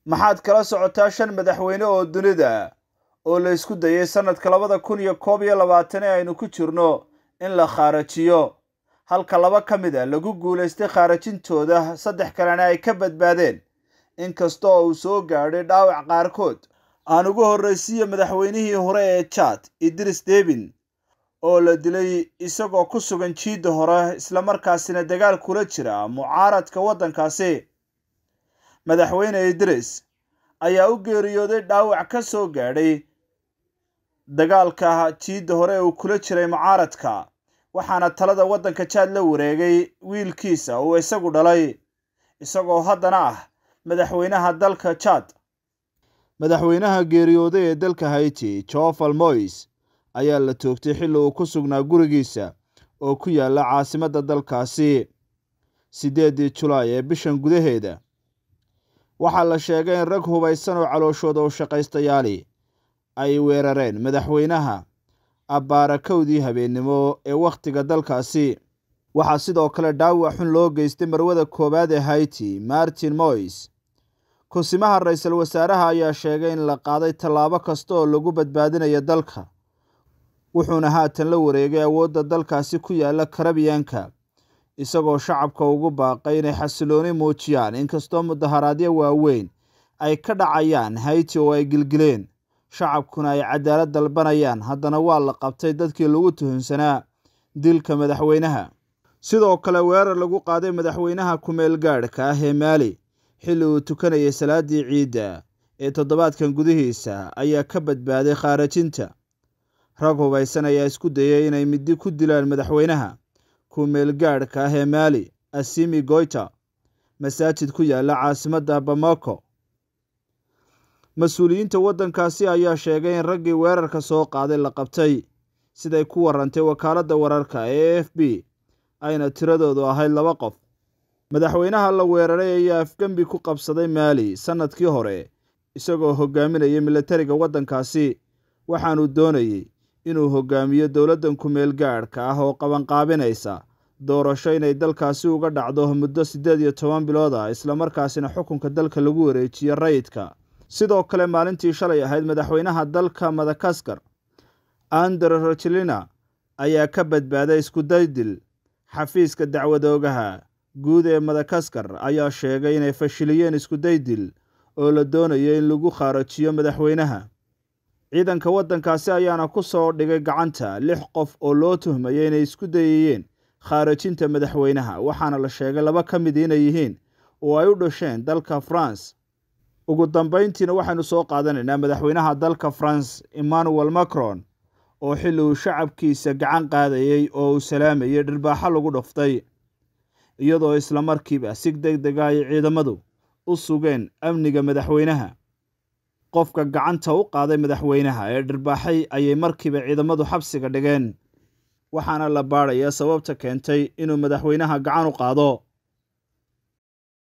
maxaad kala socotaa shan madaxweyne oo dunida oo la isku dayay sannadka labada kun iyo koob iyo labaatan ee aynu ku jirno in la khaarajiyo halka laba ka mid a lagu guulaystay khaarajintooda saddex kalena ay ka badbaadeen inkasta oo uu soo gaadhay dhaawac qaarkood aan ugu horraysiiyo madaxweynihii hore ee jad idris debin oo la dilay isagoo ku sugan jiidda hore islamarkaasina dagaal kula jira mucaaradka waddankaasi madaxweyne idris ayaa u geeriyooday dhaawac ka soo gaadhay dagaalka jiidda hore ee uu kula jiray mucaaradka waxaana talada waddanka jaad la wareegay wiilkiisa uu isagu dhalay isagoo haddana ah madaxweynaha dalka jad madaxweynaha geeriyooday ee dalka haiti joval mois ayaa la toogtay xilli uu ku sugnaa gurigiisa oo ku yaala caasimadda dalkaasi siddeeddii julaay ee bishan gudaheeda waxaa la sheegay in rag hubaysan oo calooshooda u shaqaystayaali ay weerareen madaxweynaha abbaarakowdii habeennimo ee wakhtiga dalkaasi waxaa sidoo kale dhaawac xun loo geystay marwada koowaad ee haiti martin mois kunsimaha ra-iisul wasaaraha ayaa sheegay in la qaaday tallaabo kasta oo lagu badbaadinayo dalka wuxuuna haatan la wareegay awoodda dalkaasi ku yaala karabiyanka isagoo shacabka ugu baaqay inay xasilooni muujiyaan inkastoo mudaharaadyo waaweyn ay ka dhacayaan hayti oo ay gilgileen shacabkuna ay cadaalad dalbanayaan haddana waa la qabtay dadkii lagu tuhunsanaa dilka madaxweynaha sidoo kale weerar lagu qaaday madaxweynaha kumeel gaadhka ah ee maali xilli uu tukanayay salaaddii ciidda ee toddobaadkan gudihiisa ayaa ka badbaaday khaarajinta rag hubaysan ayaa isku dayay inay middi ku dilaan madaxweynaha kumeel gaadhka ah ee maali asimi goyta masaajid ku yaala caasimadda bamako mas-uuliyiinta waddankaasi ayaa sheegay in raggii weerarka soo qaaday la qabtay siday ku warantay wakaaladda wararka ee a f b ayna tiradoodu ahayd laba qof madaxweynaha la weeraray ayaa afgembi ku qabsaday maali sannadkii hore isagoo hogaaminaya milatariga waddankaasi waxaanuu doonayey inuu hogaamiyo dowladdan kumeel gaadhka ah oo qabanqaabinaysa doorasho inay dalkaasi uga dhacdo muddo siddeed iyo toban bilood ah islamarkaasina xukunka dalka lagu wareejiyo rayidka sidoo kale maalintii shalay ahayd madaxweynaha dalka madagaskar ander rochelina ayaa ka badbaaday iskudaydil xafiiska dacwadoogaha guud ee madagaskar ayaa sheegay inay fashiliyeen iskudaydil oo la doonayo in lagu khaarajiyo madaxweynaha ciidanka waddankaasi ayaana ku soo dhigay gacanta lix qof oo loo tuhmayay inay isku dayayeen khaarajinta madaxweynaha waxaana la sheegay laba ka mid inay yihiin oo ay u dhasheen dalka france ugu dambayntiina waxaynu soo qaadanaynaa madaxweynaha dalka france emmanuel macron oo xilli uu shacabkiisa gacan qaadayey oo uu salaamayay dhirbaaxo lagu dhuftay iyadoo islamarkiiba si deg dega ay ciidamadu u sugeen amniga madaxweynaha qofka gacanta u qaaday madaxweynaha ee dhirbaaxay ayay markiiba ciidamadu xabsiga dhigeen waxaana la baadhayaa sababta keentay inuu madaxweynaha gacan u qaado